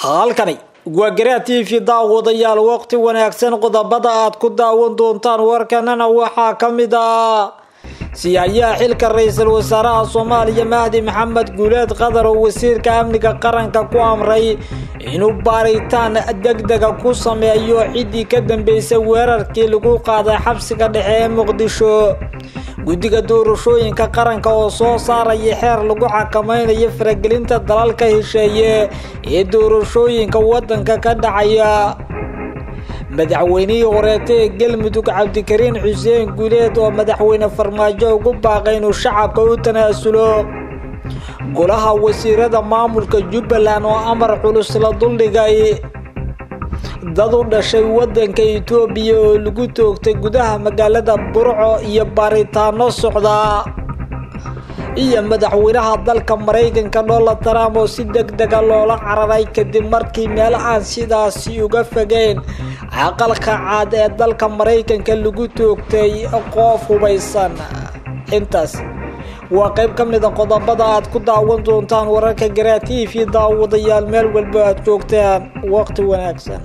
halkani waa garaa t v daawadayaal waqti wanaagsan qodobada aad ku daawan doontaan warkanana waxaa ka mid ah siyaayaha xilka ra-iisul wasaaraha soomaaliya mahdi maxamed guuleed qadar oo wasiirka amniga qaranka ku amray inuu baaritaan degdega ku sameeyo ciddii ka dambeysay weerarkii lagu qaaday xabsiga dhexe ee muqdisho guddiga doorashooyinka qaranka oo soo saaraya xeer lagu xakameynayo faragelinta dalalka hesheeye ee doorashooyinka waddanka ka dhacaya madaxweynihii horeeta ee galmudug cabdikariin xuseen guuleed oo madaxweyne farmaajo ugu baaqay inuu shacabka u tanaasulo golaha wasiirada maamulka jubbaland oo amar culus la duldhigay dad u dhashay waddanka etoobiya oo lagu toogtay gudaha magaalada burco iyo baaritaano socda iyo madaxweynaha dalka maraykanka donald trump oo si deg dega loola cararay kadib markii meel aan sidaasi uga fogeyn aqalka caad ee dalka maraykanka lagu toogtay qoof hubaysan intaas waa qayb ka mid a qodobada aad ku daawan doontaan wararka garaa t v daawadayaal meel walba aad joogtaan waqti wanaagsan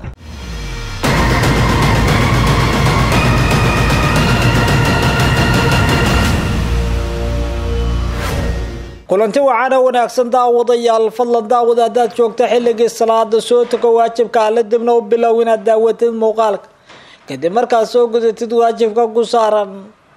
kulanti waxaana wanaagsan daawadayaal fadlan daawada haddaad joogta xilligii salaada soo tago waajibka alla dibna u bilow inaad daawatid muuqaalka kadib markaad soo gudatid waajibka ku saaran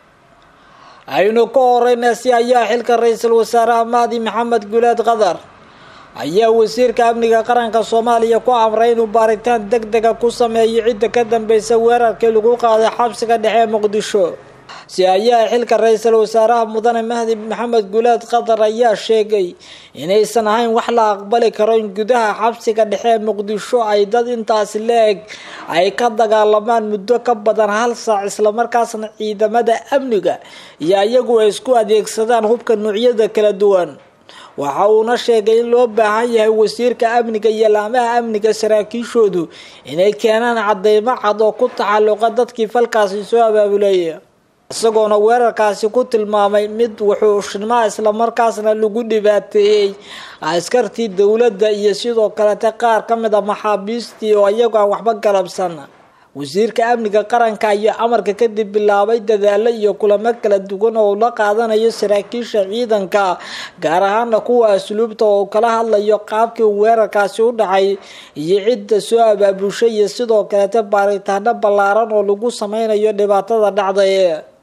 aynu ka horeyna si ayaa xilka ra-iisul wasaaraha mahdi maxamed guuleed qadar ayaa wasiirka amniga qaranka soomaaliya ku amray inuu baaritaan deg dega ku sameeyo cidda ka dambeysa weerarkii lagu qaaday xabsiga dhexe muqdisho si ayaa xilka ra-iisul wasaaraha mudane mahdi maxamed guuleed qatar ayaa sheegay inaysan ahayn wax la aqbali karo in gudaha xabsiga dhexe muqdisho ay dad intaasi la-eg ay ka dagaalamaan muddo ka badan hal saac islamarkaasna ciidamada amniga iyo iyagu ay isku adeegsadaan hubka noocyada kala duwan waxa uuna sheegay in loo baahan yahay wasiirka amniga iyo laamaha amniga saraakiishoodu inay keenaan cadeymo cad oo ku taxalluqa dadkii falkaasi soo abaabulaya isagoona weerarkaasi ku tilmaamay mid wuxuushnimo islamarkaasna lagu dhibaateeyey askartii dowladda iyo sidoo kalete qaar ka mid a maxaabiistii oo iyagu aan waxba galabsan wasiirka amniga qaranka ayaa amarka kadib bilaabay dadaalo iyo kulamo kala duwan oo la qaadanayo saraakiisha ciidanka gaar ahaana kuwa asluubta oo kala hadlayo qaabkii weerarkaasi u dhacay iyo cidda soo abaabushay iyo sidoo kalete baaritaano ballaaran oo lagu sameynayo dhibaatada dhacday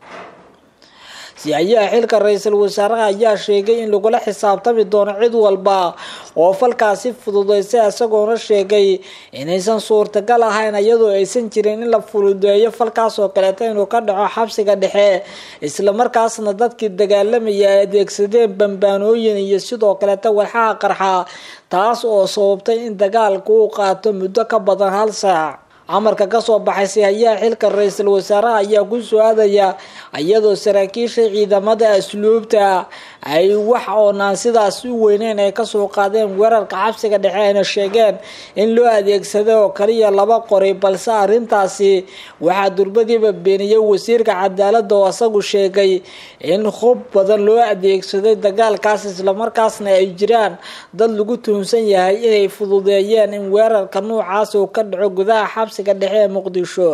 si-ayaha xilka ra-iisul wasaaraha ayaa sheegay in lagula xisaabtami doono cid walba oo falkaasi fududeysay isagoona sheegay inaysan suurtagal ahayn iyadoo aysan jirin in la fududeeyo falkaas oo kaleeto inuu ka dhaco xabsiga dhexe islamarkaasna dadkii dagaalamaya ay adeegsadeen bambaanooyin iyo sidoo kaleeto walxaha qarxa taas oo sababtay in dagaalku uu qaato muddo ka badan hal saac amarka kasoo baxay si-hayaha xilka ra-iisul wasaaraha ayaa ku soo aadaya iyadoo saraakiisha ciidamada asluubta ay wax oonaan sidaas u weyneyn ay kasoo qaadeen weerarka xabsiga dhexe ayna sheegeen in loo adeegsaday oo kaliya laba qoray balse arrintaasi waxaa durbadiiba beeniyey wasiirka cadaalada oo isagu sheegay in hub badan loo adeegsaday dagaalkaas islamarkaasna ay jiraan dad lagu tuhunsan yahay inay fududeeyeen in weerarka noocaas uu ka dhaco gudaha xabsiga dhexe ee muqdisho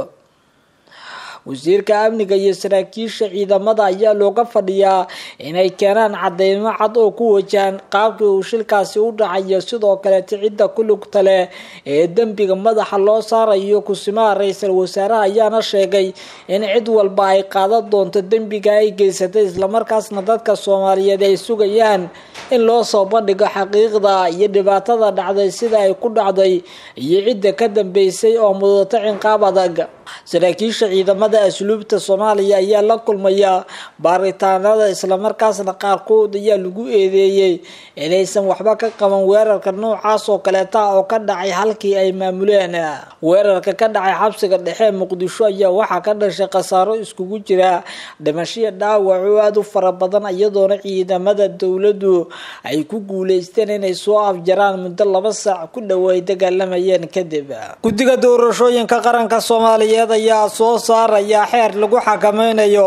wasiirka amniga iyo saraakiisha ciidamada ayaa looga fadhiyaa inay keenaan cadeymo cad oo ku wajahan qaabkii uu shilkaasi u dhacayo sidoo kaleeta cidda ku lugta leh ee dembiga madaxa loo saarayo kusimaha ra-iisul wasaaraha ayaana sheegay in cid walba ay qaadan doonto dembiga ay geysatay islamarkaasna dadka soomaaliyeed ay sugayaan in loo soo bandhigo xaqiiqda iyo dhibaatada dhacday sida ay ku dhacday iyo cidda ka dambeysay oo mudato cinqaab adag saraakiisha ciidamada asluubta soomaaliya ayaa la kulmaya baaritaanada islamarkaasna qaarkood ayaa lagu eedeeyey inaysan waxba ka qaban weerarka noocaas oo kaleeta oo ka dhacay halkii ay maamuleen weerarka ka dhacay xabsiga dhexe muqdisho ayaa waxaa ka dhashay khasaaro iskugu jira dhimashiya dhaawac oo aada u fara badan iyadoona ciidamada dowladdu ay ku guuleysteen inay soo afjaraan muddo laba saac ku dhow ay dagaalamayeen kadib guddiga doorashooyinka qaranka soomaaliyeed ayaa soo saaraya xeer lagu xakameynayo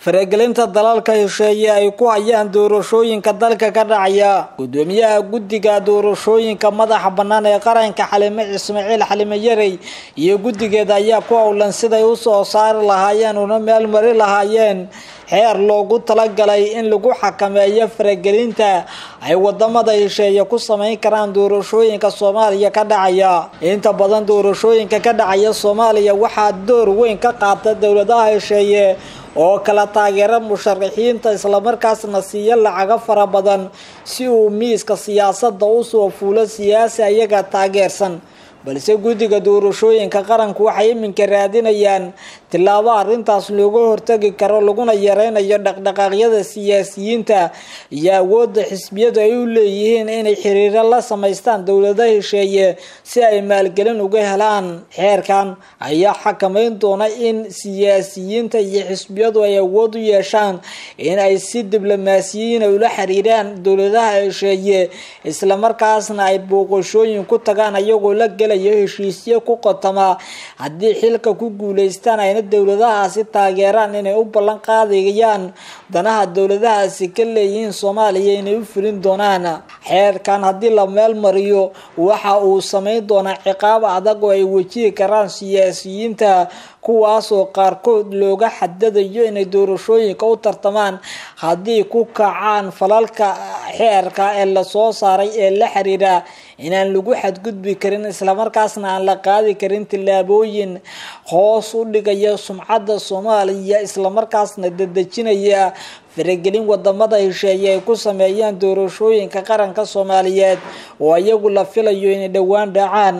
faragelinta dalalka hesheeye ay ku hayaan doorashooyinka dalka ka dhacaya gudoomiyaha guddiga doorashooyinka madaxa bannaan ee qaranka xalime ismaaciil xalime yarey iyo guddigeeda ayaa ku howlan siday usoo saari lahaayeen una meel mari lahaayeen xeer loogu talagalay in lagu xakameeyo faragelinta ay wadamada hesheeye ku sameyn karaan doorashooyinka soomaaliya ka dhacaya inta badan doorashooyinka ka dhacaya soomaaliya waxaa door weyn ka qaata dowladaha hesheeye oo kala taageera musharaxiinta islamarkaasna siiya lacago fara badan si uu miiska siyaasadda usoo fuulo siyaasi ayaga taageersan balse guddiga doorashooyinka qaranku waxay iminka raadinayaan tillaabo arrintaas looga hortagi karo laguna yareynayo dhaqdhaqaaqyada siyaasiyiinta iyo awoodda xisbiyadu ay u leeyihiin inay xiriiro la samaystaan dowlada hesheeye si ay maalgelin uga helaan xeerkan ayaa xakameyn doona in siyaasiyiinta iyo xisbiyadu ay awood u yeeshaan in ay si diblomaasiyiina ula xiriiraan dowladaha hesheeye islamarkaasna ay booqashooyin ku tagaan ayagoo la gelayo heshiisyo ku qotama haddii xilka ku guuleystaan ayna dowladahaasi taageeraan inay u ballan qaadayaan danaha dowladahaasi ka leeyihiin soomaaliya inay u fulin doonaan xeerkan haddii la meel mariyo waxa uu sameyn doonaa ciqaab adag oo ay wajihi karaan siyaasiyiinta kuwaasoo qaarkood looga xadadayo inay doorashooyinka u tartamaan haddii ku kacaan falalka xeerka ee lasoo saaray ee la xiriira inaan lagu xadgudbi karin islamarkaasna aan la qaadi karin tillaabooyin hoos u dhigaya sumcadda soomaaliya islamarkaasna dadejinaya faragelin wadamada hesheeye ay ku sameeyaan doorashooyinka qaranka soomaaliyeed oo iyagu la filayo inay dhowaan dhacaan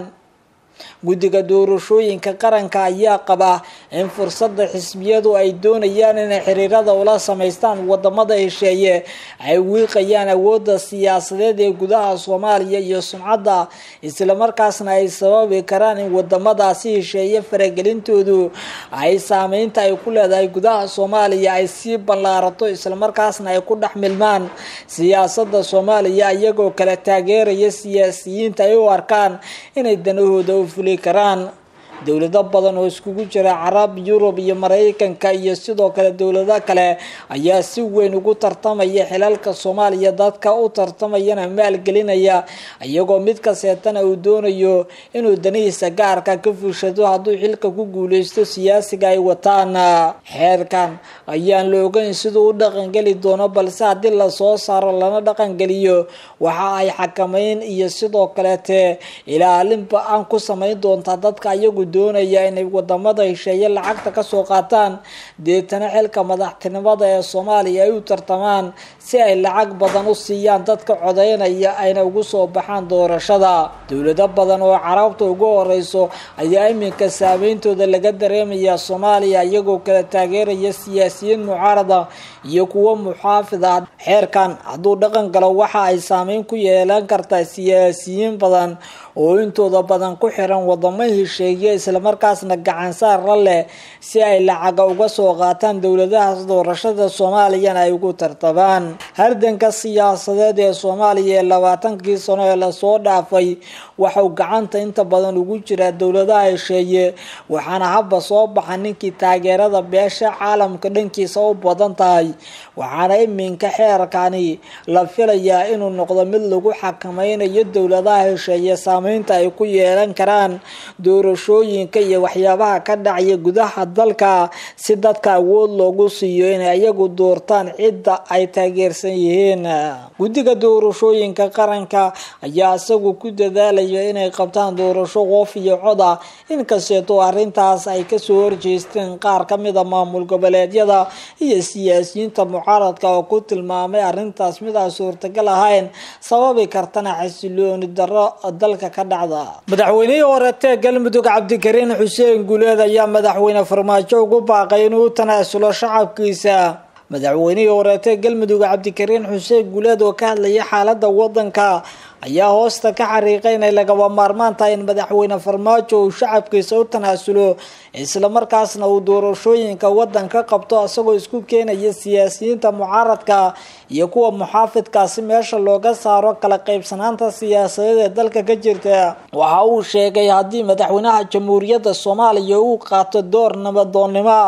guddiga doorashooyinka qaranka ayaa qaba in fursada xisbiyadu ay doonayaan inay xiriirada ula samaystaan wadamada hesheeye ay wiiqayaan awoodda siyaasadeed ee gudaha soomaaliya iyo sumcadda islamarkaasna ay sababi karaan in wadamadaasi hesheeye faragelintoodu ay saameynta ay ku leedahay gudaha soomaaliya ay sii ballaarato islamarkaasna ay ku dhex milmaan siyaasada soomaaliya iyagoo kala taageeraya siyaasiyiinta ay u arkaan inay danahooda u fuli karaan dowlado badan oo iskugu jira carab yurub iyo mareykanka iyo sidoo kale dowlado kale ayaa si weyn ugu tartamaya xilalka soomaaliya dadka u tartamayana maalgelinaya iyagoo mid kaseetana uu doonayo inuu danihiisa gaarka ka fushado hadduu xilka ku guuleysto siyaasiga ay wataan xeerkan ayaan la ogeyn siduu u dhaqangeli doono balse haddii lasoo saaro lana dhaqangeliyo waxa ay xakameyn iyo sidoo kaleete ilaalinba aan ku sameyn doontaa dadka ayagu doonaya inay wadamada hesheeye lacagta kasoo qaataan deetana xilka madaxtinimada ee soomaaliya ay u tartamaan si ay lacag badan u siiyaan dadka codeynaya ayna ugu soo baxaan doorashada dowlado badan oo carabta ugu horeyso ayaa iminka saameyntooda laga dareemaya soomaaliya iyagoo kala taageeraya siyaasiyiin mucaarada iyo kuwo muxaafid ah xeerkan hadduu dhaqan galo waxa ay saameyn ku yeelan kartaa siyaasiyiin badan oo intooda badan ku xiran wadamo hesheeye islamarkaasna gacansaar la leh si ay lacaga uga soo qaataan dowladahaas doorashada soomaaliyana ay ugu tartabaan hardanka siyaasadeed ee soomaaliya ee labaatankii sano ee lasoo dhaafay waxau gacanta inta badan ugu jiraa dowladaha hesheeye waxaana haba soo baxa ninkii taageerada beesha caalamka dhankiisa u badan tahay waxaana iminka xeerkani la filayaa inuu noqdo mid lagu xakameynayo dowladaha hesheeye saameynta ay ku yeelan karaan doorashooyinka iyo waxyaabaha ka dhacaya gudaha dalka si dadka awood loogu siiyo inay iyagu doortaan cidda ay taageersan yihiin guddiga doorashooyinka qaranka ayaa isagu ku dadaalaya inay qabtaan doorasho qof iyo cod ah inkasteetoo arrintaas ay kasoo horjeesteen qaar kamida maamul goboleedyada iyo siyaasiyiinta mucaaradka oo ku tilmaamay arrintaas mid aan suurtagal ahayn sababi kartana xasilooni daro dalka ka dhacda madaxweynihii horetee galmudug cabdikariin xuseen guuleed ayaa madaxweyne farmaajo ugu baaqay inuu u tanaasulo shacabkiisa madaxweynihii horeetee galmudug cabdikariin xuseen guuleed oo ka hadlaya xaalada wadanka ayaa hoosta ka xariiqay inay lagaba maarmaan tahay in madaxweyne farmaajo uu shacabkiisa u tanaasulo islamarkaasna uu doorashooyinka wadanka qabto isagoo isku keenaya siyaasiyiinta mucaaradka iyo kuwa muxaafidkaasi meesha looga saaro kala qaybsanaanta siyaasadeed ee dalka ka jirta waxa uu sheegay haddii madaxweynaha jamhuuriyadda soomaaliya uu qaato door nabadoonnimo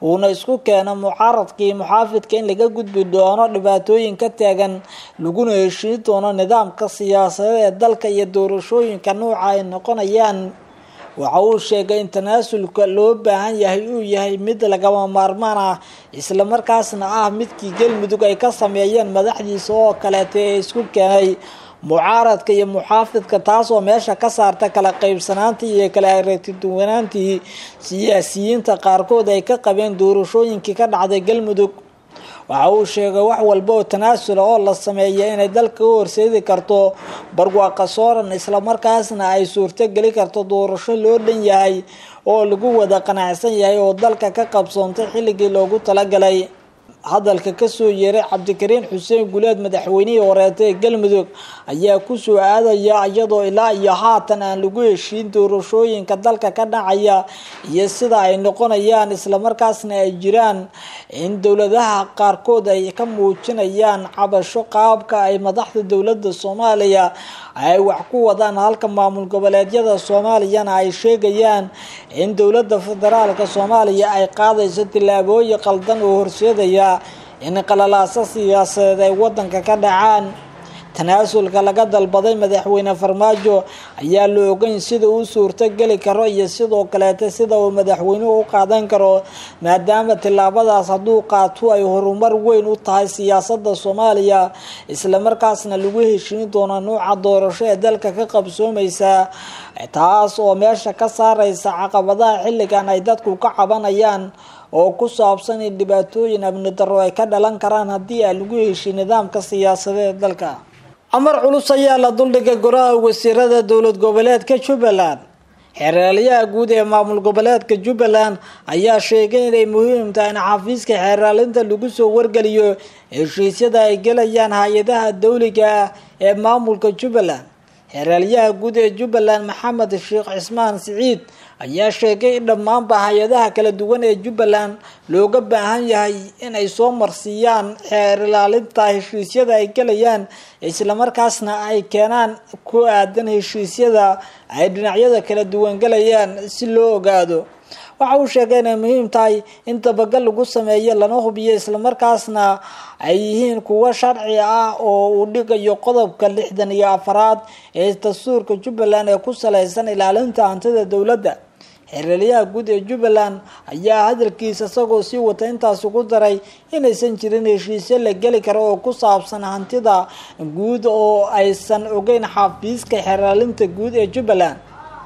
uuna isku keeno mucaaradkii muxaafidka in laga gudbi doono dhibaatooyin ka taagan laguna heshiin doono nidaamka siyaasadeed ee dalka iyo doorashooyinka nuuca ay noqonayaan waxa uu sheegay in tanaasulka loo baahan yahay uu yahay mid lagama maarmaan ah islamarkaasna ah midkii galmudug ay ka sameeyeen madaxdiisa oo kaleeta ee isku keenay mucaaradka iyo muxaafidka taasoo meesha ka saarta kala qaybsanaantii iyo kala aragtiduwanaantii siyaasiyiinta qaarkood ay ka qabeen doorashooyinkii ka dhacday galmudug waxa uu sheegay wax walba oo tanaasula oo la sameeya inay dalka u horseedi karto barwaaqa sooran islamarkaasna ay suurto geli karto doorasho loo dhan yahay oo lagu wada qanacsan yahay oo dalka ka qabsoontay xilligii loogu talagalay hadalka kasoo yeeray cabdikariin xuseen guleed madaxweynihii horeeta ee galmudug ayaa kusoo aadaya iyadoo ilaa iyo haatan aan lagu heshiin doorashooyinka dalka ka dhacaya iyo sida ay noqonayaan islamarkaasna ay jiraan in dowladaha qaarkood ay ka muujinayaan cabasho qaabka ay madaxda dowladda soomaaliya ay wax ku wadaan halka maamul goboleedyada soomaaliyana ay sheegayaan in dowladda federaalka soomaaliya ay qaadayso tillaabooyin qaldan oo horseedaya in qalalaaso siyaasadeed ay wadanka ka dhacaan tanaasulka laga dalbaday madaxweyne farmaajo ayaa la ogeyn sida uu suurto geli karo iyo sidoo kaleeta sida uu madaxweynuhu u qaadan karo maadaama tillaabadaas hadduu qaato ay horumar weyn u tahay siyaasada soomaaliya islamarkaasna lagu heshiin doono nuuca doorasho ee dalka ka qabsoomaysa taas oo meesha ka saareysa caqabadaha xilligan ay dadku ka cabanayaan oo ku saabsan in dhibaatooyin amni darro ay ka dhalan karaan haddii aan lagu heshiin nidaamka siyaasadeed dalka amar culus ayaa la duldhigay goraha wasiirada dowlad goboleedka jubbaland xeeraalyaha guud ee maamul goboleedka jubbaland ayaa sheegay inay muhiim tahay in xafiiska xeeraalinta lagu soo wargeliyo heshiisyada ay gelayaan hay-adaha dowliga ah ee maamulka jubbaland xeeraalyaha guud ee jubbaland maxamed sheekh cismaan siciid ayaa sheegay in dhammaanba hay-adaha kala duwan ee jubbaland looga baahan yahay inay soo marsiiyaan xeer ilaalinta heshiisyada ay gelayaan islamarkaasna ay keenaan ku aadan heshiisyada ay dhinacyada kala duwan gelayaan si loo ogaado waxa uu sheegay inay muhiim tahay in dabagal lagu sameeyo lana hubiyo islamarkaasna ay yihiin kuwo sharci ah oo uu dhigayo qodobka lixdan iyo afaraad ee dastuurka jubbaland ee ku saleysan ilaalinta hantida dowladda xeeralyaha guud ee jubbaland ayaa hadalkiisa isagoo sii wata intaas ugu daray inaysan jirin heshiisyo la geli karo oo ku saabsan hantida guud oo aysan ogeyn xafiiska xeeraalinta guud ee jubbaland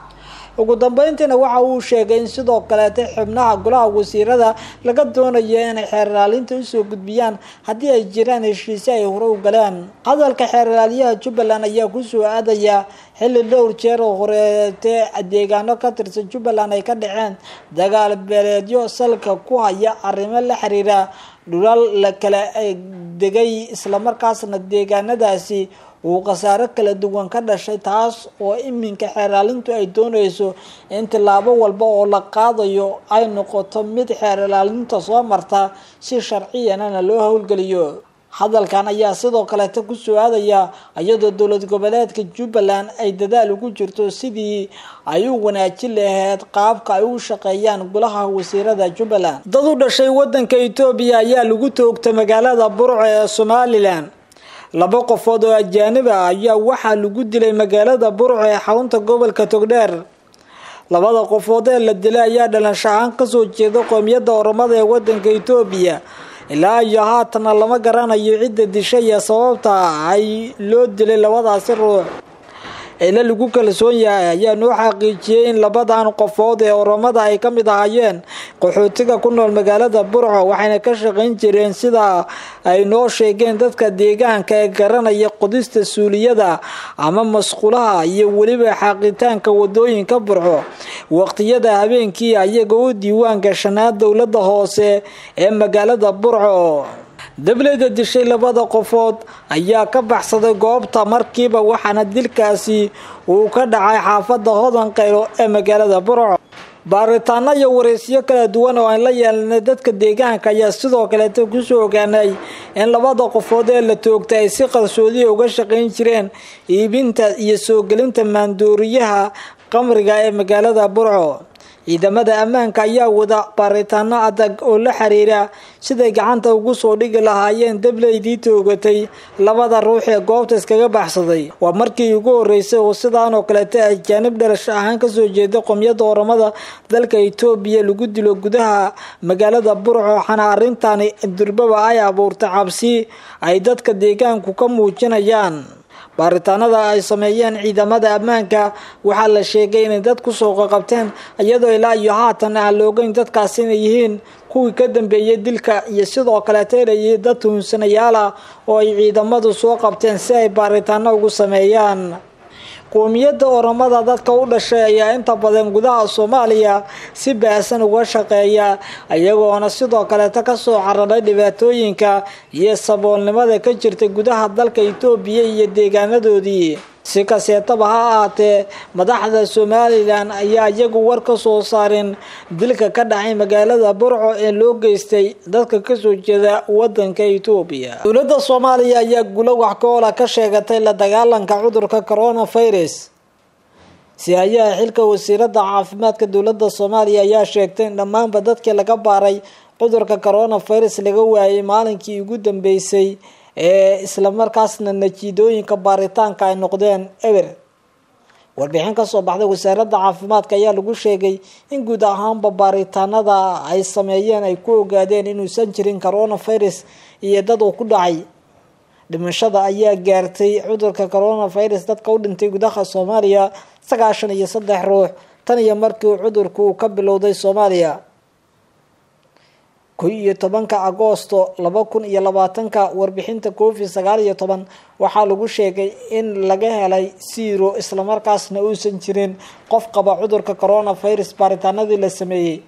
ugu dambeyntiina waxa uu sheegay in sidoo kaleeta xubnaha golaha wasiirada laga doonayo inay xeerlaalinta usoo gudbiyaan haddii ay jiraan heshiisyo ay hore u galeen hadalka xeerlaalyaha jubbaland ayaa kusoo aadaya xilli dhowr jeer oo horeetee deegaano ka tirsan jubbaland ay ka dhaceen dagaal beeleedyo salka ku haya arrimo la xiriira dhulal la kala degay islamarkaasna deegaanadaasi uu khasaaro kala duwan ka dhashay taas oo iminka xeerlaalintu ay doonayso in tillaabo walba oo la qaadayo ay noqoto mid xeerlaalinta soo marta si sharciyanana loo howlgeliyo hadalkan ayaa sidoo kaleeta kusoo aadaya iyadoo dowlad goboleedka jubbaland ay dadaal ugu jirto sidii ay u wanaajin lahayd qaabka ay u shaqeeyaan golaha wasiirada jubbaland dad u dhashay wadanka etoobiya ayaa lagu toogtay magaalada burco ee somalilan laba qofood oo ajaanib ah ayaa waxaa lagu dilay magaalada burco ee xarunta gobolka togdheer labada qofood ee la dilay ayaa dhalansho ahaan kasoo jeeda qoomiyadda oromada ee wadanka etoobiya ilaa iyo haatana lama garanayo cidda dishay iyo sababta ay loo dilay labadaasi ruux ila lagu kalsoon yahay ayaa noo xaqiijiyey in labadan qofood ee oromada ay ka mid ahaayeen qaxootiga ku nool magaalada burco waxayna ka shaqayn jireen sida ay noo sheegeen dadka deegaanka ee garanaya qodista suuliyada ama masqulaha iyo weliba xaaqitaanka wadooyinka burco waqtiyada habeenkii ayaga u diiwaan gashanaa dowlada hoose ee magaalada burco dableyda dishay labada qofood ayaa ka baxsaday goobta markiiba waxaana dilkaasi uu ka dhacay xaafada hodan qaylo ee magaalada burco baaritaano iyo wareysyo kala duwan oo aan la yeelanay dadka deegaanka ayaa sidoo kaleeta kusoo ogaanay in labada qofood ee la toogtay ay si qarsoodiya uga shaqayn jireen iibinta iyo soo gelinta maandooriyaha qamriga ee magaalada burco ciidamada ammaanka ayaa wada baaritaano adag oo la xiriira siday gacanta ugu soo dhigi lahaayeen dableydii toogatay labada ruux ee goobta iskaga baxsaday waa markii ugu horeysay oo sidaan oo kaleeta ajaanib dhalash ahaan kasoo jeeda qomyada oramada dalka etoobiya lagu dilo gudaha magaalada burco waxaana arrintani durbaba ay abuurtay cabsi ay dadka deegaanku ka muujinayaan baaritaanada ay sameeyeen ciidamada ammaanka waxaa la sheegay inay dad kusoo qaqabteen iyadoo ilaa iyo haatan aan la ogeyn dadkaasi inay yihiin kuwii ka dambeeyay dilka iyo sidoo kaleeta inay yihiin dad tuhunsanayaal ah oo ay ciidamadu soo qabteen si ay baaritaano ugu sameeyaan qoomiyadda oramada dadka u dhashay ayaa inta badan gudaha soomaaliya si baasan uga shaqeeya iyagoona sidoo kaleeta kasoo cararay dhibaatooyinka iyo saboolnimada ka jirta gudaha dalka etoobiya iyo deegaanadoodii si kaseetaba ha ahaatee madaxda somalilan ayaa iyagu war ka soo saareen dilka ka dhacay magaalada burco ee loo geystay dadka kasoo jeeda wadanka etoobiya dowladda soomaaliya ayaa gulo wax ka oola ka sheegatay la dagaalanka cudurka coronavirus si-ayaha xilka wasiirada caafimaadka dowladda soomaaliya ayaa sheegtay in dhammaanba dadkii laga baaray cudurka coronavirus laga waayay maalinkii ugu dambeysay ee islamarkaasna natiijooyinka baaritaanka ay noqdeen eber warbixin kasoo baxday wasaaradda caafimaadka ayaa lagu sheegay in guud ahaanba baaritaanada ay sameeyeen ay ku ogaadeen inuusan jirin coronavirus iyo dad uu ku dhacay dhimashada ayaa gaartay cudurka coronavirus dadka u dhintay gudaha soomaaliya sagaashan iyo saddex ruux tan iyo markii cudurku uu ka bilowday soomaaliya ko iyo tobanka agoosto laba kun iyo labaatanka warbixinta covid sagaal iyo toban waxaa lagu sheegay in laga helay siro islamarkaasna uusan jirin qof qaba cudurka coronavirus baaritaanadii la sameeyey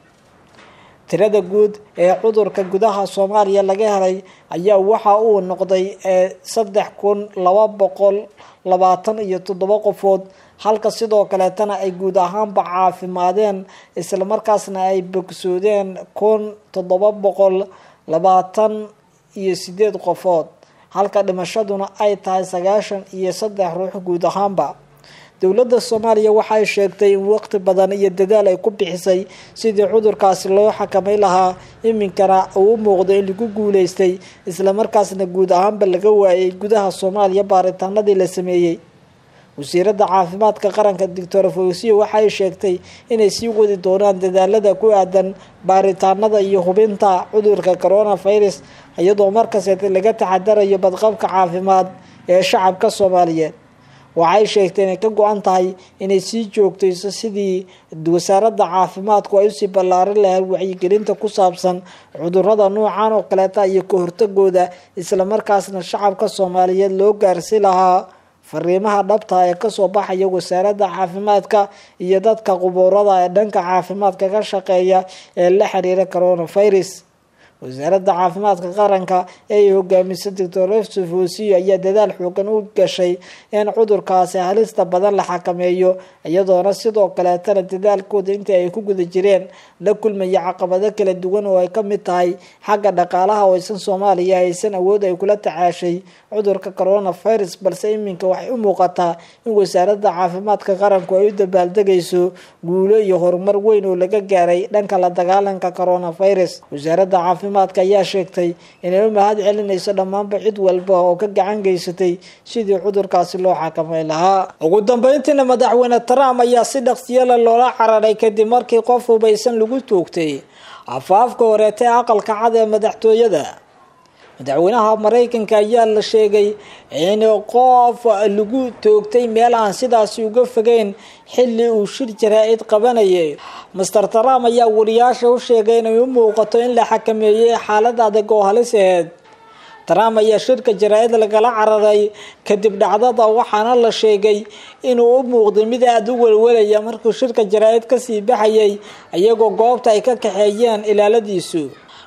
tirada guud ee cudurka gudaha soomaaliya laga helay ayaa waxa uu noqday saddex kun laba boqol labaatan iyo toddoba qofood halka sidoo kaleetana ay guud ahaanba caafimaadeen islamarkaasna ay bogsoodeen kun toddoba boqol labaatan iyo sideed qofood halka dhimashaduna ay tahay sagaashan iyo saddex ruux guud ahaanba dowladda soomaaliya waxay sheegtay in waqti badan iyo dadaal ay ku bixisay sidii cudurkaasi loo xakamay lahaa iminkana uu u muuqdo in lagu guuleystay islamarkaasna guud ahaanba laga waayay gudaha soomaaliya baaritaanadii la sameeyey wasiiradda caafimaadka qaranka doctor fawsiyo waxay sheegtay inay sii wadi doonaan dadaalada ku aadan baaritaanada iyo hubinta cudurka coronavirus iyadoo markaseeta laga taxadarayo badqabka caafimaad ee shacabka soomaaliyeed waxay sheegtay inay ka go-an tahay inay sii joogtayso sidii wasaaradda caafimaadku ay usii ballaarin lahayd wacyigelinta ku saabsan cudurada noocan oo kaleeta iyo ka hortagooda islamarkaasna shacabka soomaaliyeed loo gaarsi lahaa fariimaha dhabta ee kasoo baxaya wasaaradda caafimaadka iyo dadka qubuurada ee dhanka caafimaadka ka shaqeeya ee la xiriira coronavirus wasaaradda caafimaadka qaranka ee ay hogaamisa doctor yosef wosiyo ayaa dadaal xoogan u gashay in cudurkaasi halista badan la xakameeyo iyadoona sidoo kaleetana dadaalkooda intii ay ku guda jireen la kulmaya caqabado kala duwan oo ay kamid tahay xagga dhaqaalaha oo aysan soomaaliya haysan awood ay kula tacaashay cudurka coronavirus balse iminka waxay u muuqataa in wasaaradda caafimaadka qaranku ay u dabaaldegayso guulo iyo horumar weyn oo laga gaaray dhanka la dagaalanka coronavirus wasaaradda caafimaadka ayaa sheegtay inay u mahad celinayso dhammaanba cid walba oo ka gacan geysatay sidii cudurkaasi loo xakamay lahaa ugu dambeyntiina madaxweyne trump ayaa si dhaqsiyala loola cararay kadib markii qof hubaysan lagu toogtay afaafka horeeta ee aqalka cad ee madaxtooyada madaxweynaha mareykanka ayaa la sheegay in qof lagu toogtay meel aan sidaasi uga fogeyn xilli uu shir jaraa-id qabanayay master trump ayaa wariyaasha u sheegay inay u muuqato in la xakameeyey xaalad adag oo halis aheyd trump ayaa shirka jaraa-id lagala cararay kadib dhacdada waxaana la sheegay inuu u muuqday mid aada u welwelaya markuu shirka jaraa-id kasii baxayay iyagoo goobta ay ka kaxeeyeen ilaaladiisu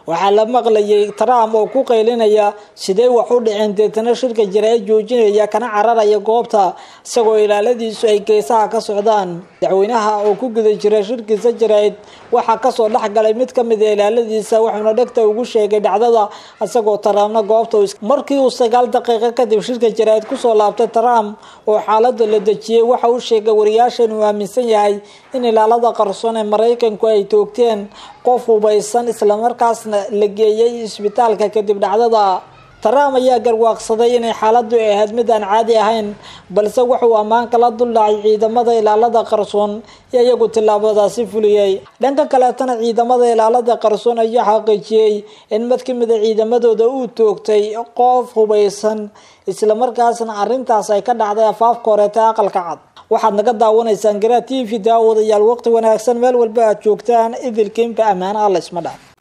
waxaa la maqlayay trump oo ku qaylinaya sidee wax u dhiceen deetana shirka jaraa'id joojinaya kana cararaya goobta isagoo ilaaladiisu ay geesaha ka socdaan madaxweynaha oo ku guda jira shirkiisa jaraa'id waxaa kasoo dhexgalay mid kamid a ilaaladiisa wuxuuna dhegta ugu sheegay dhacdada isagoo trumpna goobta markii uu sagaal daqiiqo kadib shirka jaraa'id kusoo laabtay trump oo xaalada la dejiyey waxa uu sheegay wariyaasha inuu aaminsan yahay in ilaalada qarsoon ee maraykanku ay toogteen qof hubaysan islamarkaasna la geeyay isbitaalka kadib dhacdada trump ayaa garwaaqsaday inay xaaladu ahayd mid aan caadi ahayn balse wuxuu ammaan kala duldhacay ciidamada ilaalada qarsoon ee iyagu tillaabadaasi fuliyey dhanka kaleetana ciidamada ilaalada qarsoon ayaa xaqiijiyey in mid ka mida ciidamadooda uu toogtay qof hubaysan islamarkaasna arrintaas ay ka dhacday afaafka horeeta aqalka cad waxaad naga daawanaysaan garaa t v daawadayaal waqti wanaagsan meel walba aad joogtaan idilkiinba ammaana alla isma dhaaf